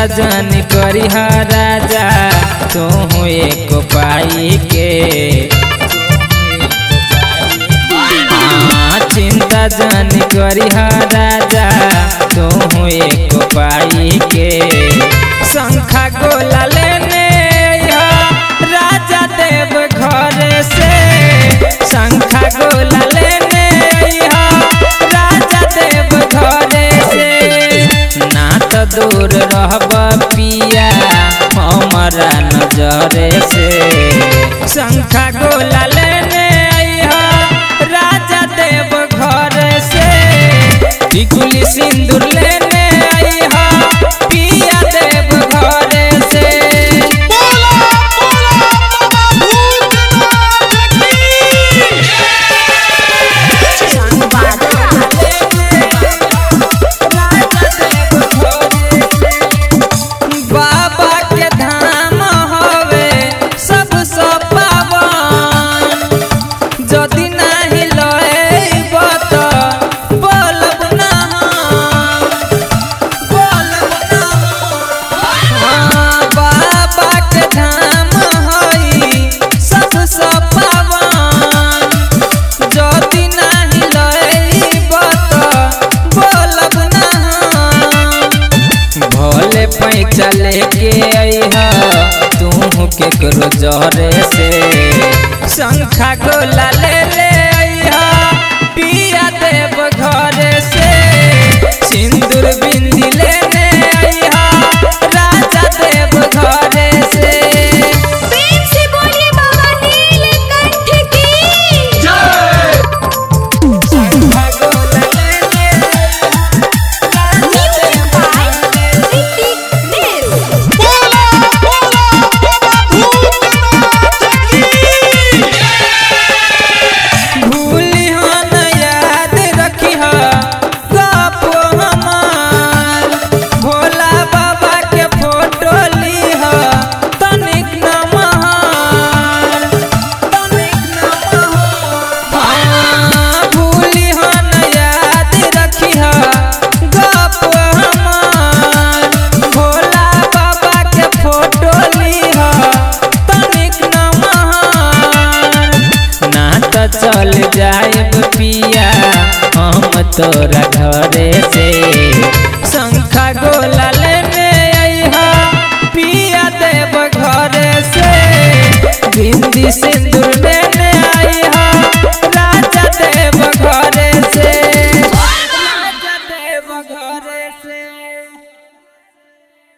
जन करी राजा तू एक पाई के हाँ, चिंता जन करी राजा तू एक पाई के शंखा गोला लेने अइहा राजा देव घर से शंखा गोला लेने अइहा राजा देव घर से ना तो दूर रहब पिया हमारा नजर से शंखा गोला लेने अइहा राजा देव घर से टिकुली सिंदूर लेने अइहा पिया देव घर से बोला बोला बाबा भूतनाथ की बाबा के धाम हवे सब पावन जदि नाही लएब त बोलब ना बोलब ना हाँ, बाबा के धाम हई सब पावन जदि नाही लएब त बोलब ना भोले पैसा लेके अइहा तू केकरो जरे से शंखा गोला ले ले अइहा पिया देव घर से सिंदूर बिंदी लेने अइहा राजा देव घर से प्रेम से बोलिए बाबा नीलकंठ की शंखा गोला ले ले म्यूजिक बाय ऋतिक देव बोला बोला बाबा भूतनाथ की भूली हन याद रखी गप हमार भोला बाबा के फोटो ली तनिक नमहार तनिक नमहार भूली हन याद रखी गप हमार भोला बाबा के फोटो ली तनिक नमहार ना तो चल जाएब पिया हम तोरा घरे से शंखा गोला लेने अइहा पिया देव घरे से बिंदी सिंदूर